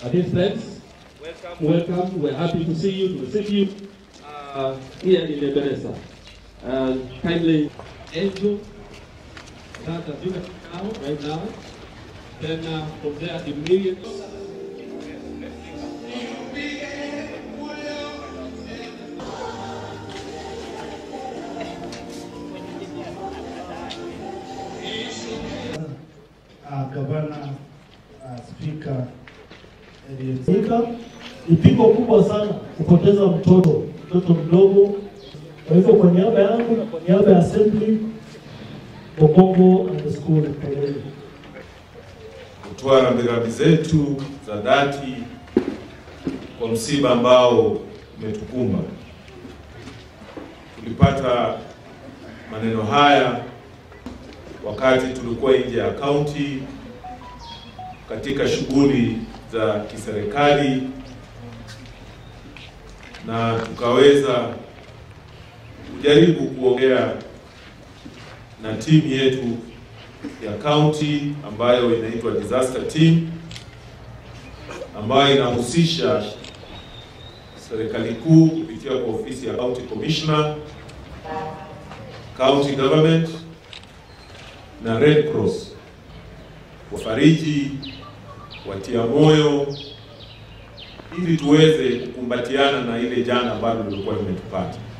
Uh, dear friends, welcome. welcome. We're happy to see you, to receive you uh, here in Ebenezer. And kindly, Angel, that as you can see now, right now, then uh, from there immediately. uh, gavana uh, spika Ika ni pigo kubwa sana kupoteza mtoto mtoto mdogo. Kwa hivyo kwa niaba yangu na kwa niaba ya assembly Bokongo and the school pamoja kutoa rambirambi zetu za dhati kwa msiba ambao umetukumba. Tulipata maneno haya wakati tulikuwa nje ya kaunti katika shughuli za kiserikali, na tukaweza kujaribu kuongea na timu yetu ya kaunti ambayo inaitwa disaster team ambayo inahusisha serikali kuu kupitia kwa ofisi ya county commissioner, county government na Red Cross, wafariji, watia moyo, ili tuweze kukumbatiana na ile janga ambalo lilikuwa limetupata.